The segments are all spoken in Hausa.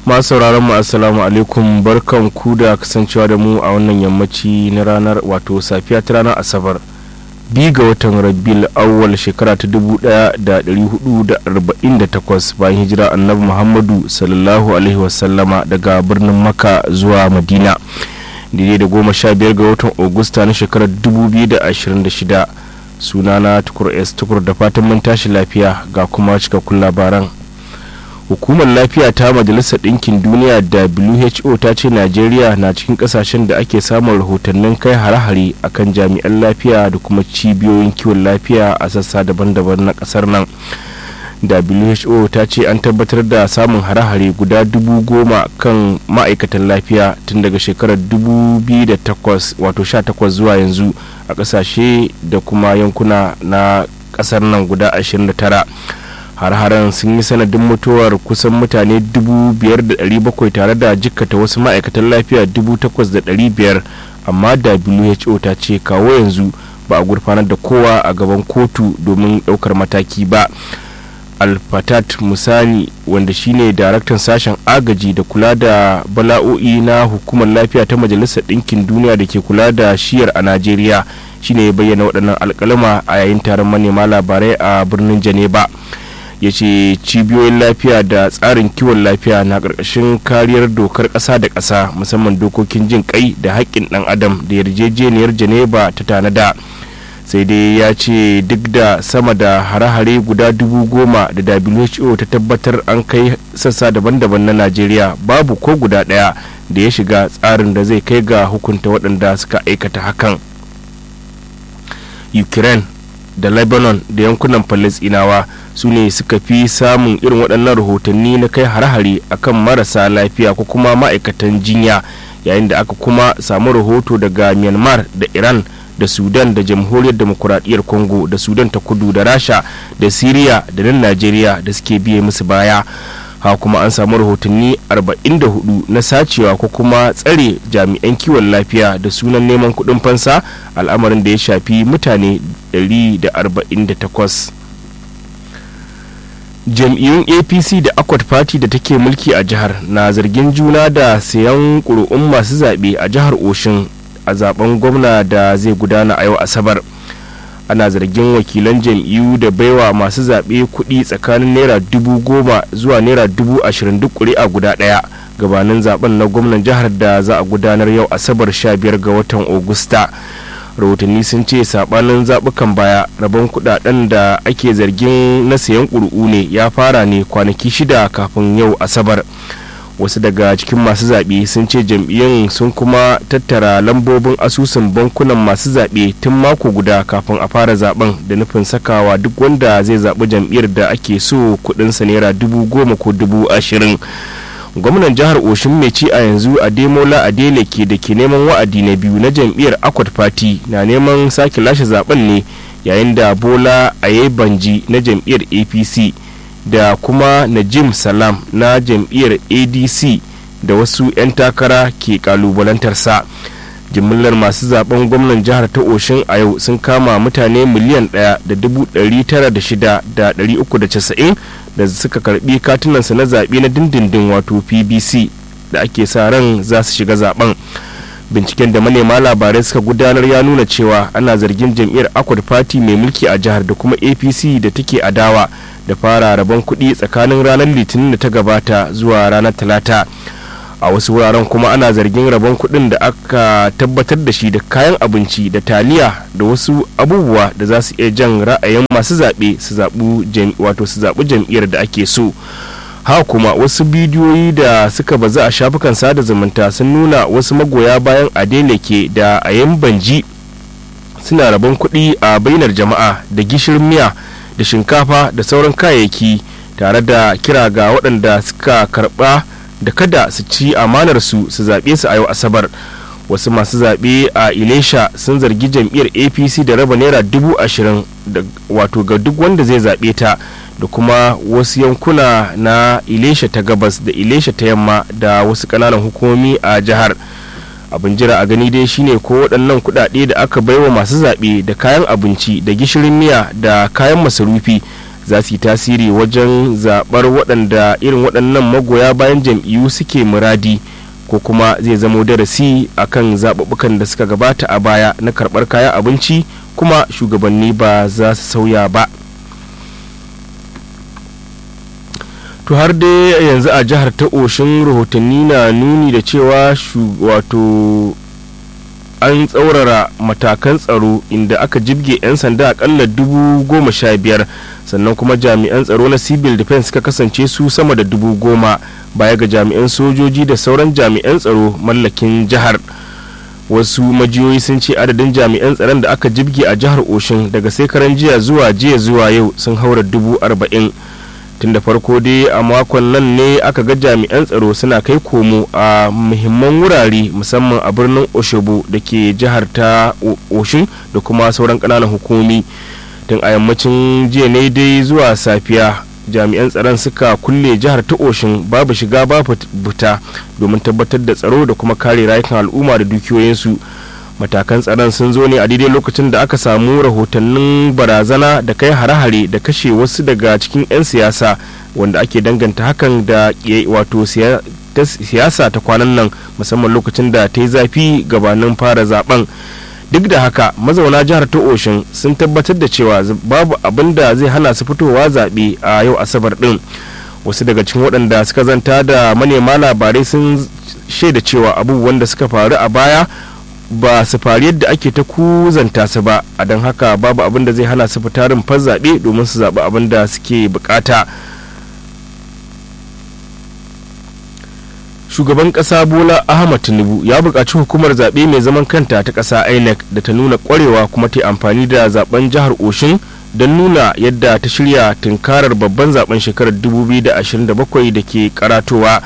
masu sauraron mu assalamu alaikum barkan ku da kasancewa da mu a wannan yammaci na ranar wato safiya ta ranar asabar bi ga watan rabil awwal shekara ta 1448 bayan hijira annabi muhammadu sallallahu alaihi wasallama daga birnin maka zuwa madina daidai da goma sha biyar ga watan augusta na shekarar 2026 sunana tukur s tukur da fatan mun tashi lafiya ga kuma cikakkun labaran hukumar lafiya ta majalisar ɗinkin duniya who ta ce najeriya na cikin ƙasashen da ake samun rahotannin kai hare-hare akan jami'an lafiya da kuma cibiyoyin kiwon lafiya a sassa daban-daban na ƙasar nan who ta ce an tabbatar da samun hare-hare guda dubu goma kan ma'aikatan lafiya tun daga shekarar 2008 wato 18 zuwa yanzu a ƙasashe da kuma yankuna na ƙasar nan guda 29 har-haren sun yi sanadin mutuwar kusan mutane 5,700 tare da jikkata wasu ma'aikatan lafiya 8,500 amma who ta ce kawo yanzu ba a gurfanar da kowa a gaban kotu domin ɗaukar mataki ba alfatat musani wanda shine daraktan sashen agaji da kula da bala'o'i na hukumar lafiya ta majalisar ɗinkin duniya da ke kula da shiyar a najeriya shine ya bayyana waɗannan alkalama a yayin taron manema labarai a birnin janeba ya ce cibiyoyin lafiya da tsarin kiwon lafiya na ƙarƙashin kariyar dokar ƙasa da ƙasa musamman dokokin jin kai da haƙƙin ɗan adam da yarjejeniyar janeba ta tanada sai dai ya ce duk da sama da hare-hare guda dubu goma da who ta tabbatar an kai sassa daban-daban na najeriya babu ko guda ɗaya da ya shiga tsarin da zai kai ga hukunta waɗanda suka aikata hakan ukraine da lebanon da yankunan palestinawa su ne suka fi samun irin waɗannan rahotanni na kai hare-hare akan marasa lafiya ko kuma ma'aikatan jinya yayin da aka kuma samu rahoto daga myanmar da iran da sudan da jamhuriyar demokuraɗiyyar congo da sudan ta kudu da rasha da syria da nan najeriya da suke biye musu baya ha kuma an samu rahotanni 44 na sacewa ko kuma tsare jami'an kiwon lafiya da sunan neman kuɗin fansa al'amarin da ya shafi mutane 148 jam'iyyun apc da akwat party da take mulki a jihar na zargin juna da sayan ƙuri'un masu zaɓe a jihar oshin a zaben gwamna da zai gudana a yau asabar ana zargin wakilan jam'iyyu da baiwa masu zaɓe kuɗi tsakanin naira dubu goma zuwa naira dubu ashirin duk ƙuri'a guda ɗaya gabanin zaben na gwamnan jihar da za a gudanar yau asabar 15 ga watan ogusta rahotanni sun ce sabanin zaɓukan baya rabon kuɗaɗen da ake zargin na sayan ƙuri'u ne ya fara ne kwanaki shida kafin yau asabar wasu daga cikin masu zaɓe sun ce jam'iyyun sun kuma tattara lambobin asusun bankunan masu zaɓe tun mako guda kafin a fara zaben da nufin sakawa duk wanda zai zaɓi jam'iyyar da ake so kuɗinsa naira dubu goma ko dubu ashirin gwamnan jihar oshin mai ci a yanzu a demola adele ke da ke neman wa'adi na biyu na jam'iyyar akwat party na neman sake lashe zaben ne yayin da bola ayebanji na jam'iyyar apc da kuma najim salam na jam'iyyar adc da wasu 'yan takara ke kalubalantarsa jimillar masu zaben gwamnan jihar ta oshin a yau sun kama mutane miliyan ɗaya da dubu ɗari tara da shida da ɗari uku da casa'in da suka karbi katunansa na zaɓe na dindindin wato pbc da ake sa ran za su shiga zaben binciken da manema labarai suka gudanar ya nuna cewa ana zargin jam'iyyar akwad party mai mulki a jihar da kuma apc da take adawa da fara rabon kuɗi tsakanin ranar litinin da ta gabata zuwa ranar talata a wasu wuraren kuma ana zargin rabon kuɗin da aka tabbatar da shi da kayan abinci da taliya da wasu abubuwa da za su iya jan ra'ayin masu zaɓe su zaɓi wato su zaɓi jam'iyyar da ake so ha kuma wasu bidiyoyi da suka bazu a shafukan sada zumunta sun nuna wasu magoya bayan adeleke da ayan banji suna rabon kuɗi a bainar jama'a da gishirin miya da shinkafa da sauran kayayyaki tare da kira ga waɗanda suka karɓa da kada su ci amanar su su zaɓe su a yau asabar wasu masu zaɓe a ilesha sun zargi jam'iyyar apc da raba naira dubu ashirin wato ga duk wanda zai zaɓe ta da kuma wasu yankuna na ilesha ta gabas da ilesha ta yamma da wasu ƙananan hukumomi a jihar abin jira a gani dai shine ko waɗannan kuɗaɗe da aka baiwa masu zaɓe da kayan abinci da gishirin miya da kayan masarufi za su yi tasiri wajen zaɓar waɗanda irin waɗannan magoya bayan jam'iyyu suke muradi ko kuma zai zamo darasi a kan zaɓuɓɓukan da suka gabata a baya na karɓar kayan abinci kuma shugabanni ba za su sauya ba to har dai yanzu a jihar ta oshin rahotanni na nuni da cewa wato an tsaurara matakan tsaro inda aka jibge 'yan sanda akalla dubu goma sha biyar sannan kuma jami'an tsaro na civil defense suka kasance su sama da dubu goma baya ga jami'an sojoji da sauran jami'an tsaro mallakin jihar wasu majiyoyi sun ce adadin jami'an tsaron da aka jibge a jihar oshin daga sai jiya zuwa jiya zuwa yau sun haura dubu arba'in tun da farko dai a makon nan ne aka ga jami'an tsaro suna kai komo a muhimman wurare musamman a birnin oshobo da ke jihar ta oshin da kuma sauran ƙananan hukumomi tun a yammacin jiya ne dai zuwa safiya jami'an tsaron suka kulle jihar ta oshin babu shiga babu fita domin tabbatar da tsaro da kuma kare rayukan al'umma da dukiyoyinsu matakan tsaron sun zo ne a daidai lokacin da aka samu rahotannin barazana da kai hare-hare da kashe wasu daga cikin 'yan siyasa wanda ake danganta hakan da wato siyasa ta kwanan nan musamman lokacin da ta yi zafi gabanin fara zaben duk da haka mazauna jihar ta oshin sun tabbatar da cewa babu abin da zai hana su fitowa zaɓe a yau asabar ɗin wasu daga cikin waɗanda suka zanta da manema labarai sun shaida cewa abubuwan da suka faru a baya ba su faru yadda ake ta kuzanta su ba a don haka babu abin da zai hana su fita rumfar zaɓe domin su zaɓi abin da suke bukata shugaban ƙasa bola ahmad tinubu ya buƙaci hukumar zaɓe mai zaman kanta ta ƙasa inec da ta nuna ƙwarewa kuma ta amfani da zaben jihar oshin don nuna yadda ta shirya tunkarar babban zaben shekarar 2027 da ke karatowa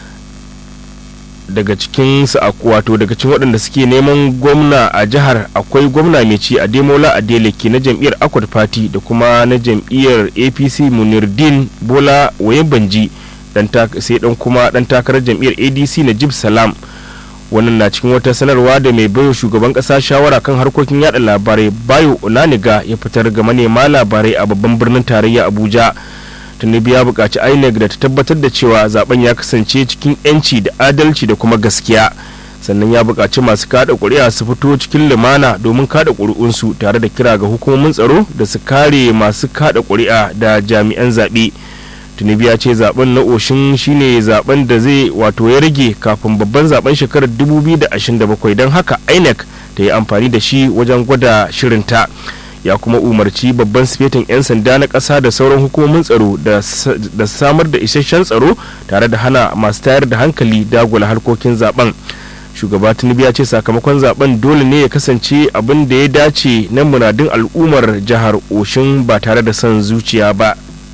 daga cikin su wato daga cikin waɗanda suke neman gwamna a jihar akwai gwamna mai ci a demola adeleke na jam'iyyar akwad party da kuma na jam'iyyar apc munirdin bola wayebanji sai dan kuma dan takarar jam'iyyar adc na jib salam wannan na cikin wata sanarwa da mai baiwa shugaban kasa shawara kan harkokin yada labarai bayo onaniga ya fitar ga manema labarai a babban birnin tarayya abuja tinubu ya buƙaci inec da ta tabbatar da cewa zaben ya kasance cikin 'yanci da adalci da kuma gaskiya sannan ya buƙaci masu kada ƙuri'a su fito cikin lumana domin kada ƙuri'unsu tare da kira ga hukumomin tsaro da su kare masu kada ƙuri'a da jami'an zaɓe tinubu ya ce zaben na oshin shine zaben da zai wato ya rage kafin babban zaben shekarar 2027 don haka inec ta yi amfani da shi wajen gwada shirinta ya kuma umarci babban sifetin 'yan sanda na ƙasa da sauran hukumomin tsaro da samar da isasshen tsaro tare da hana masu tayar da hankali dagula harkokin zaben shugaba tinubu ya ce sakamakon zaben dole ne ya kasance abin da ya dace na muradun al'ummar jihar oshin ba tare da son zuciya ba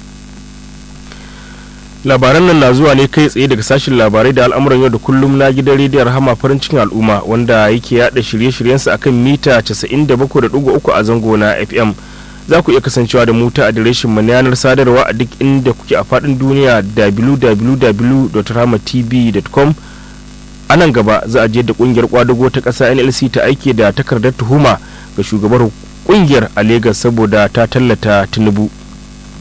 labaran nan na zuwa ne kai tsaye daga sashen labarai da al'amuran yau da kullum na gidan rediyon rahama farin cikin al'umma wanda yake yada shirye-shiryensa akan mita 97.3 a zango na fm za ku iya kasancewa da mu ta adireshin mu na yanar sadarwa a duk inda kuke a faɗin duniya www.rahamatv.com a nan gaba za a je da kungiyar kwadago ta ƙasa nlc ta aike da takardar tuhuma ga shugabar kungiyar a Legas saboda ta tallata tinubu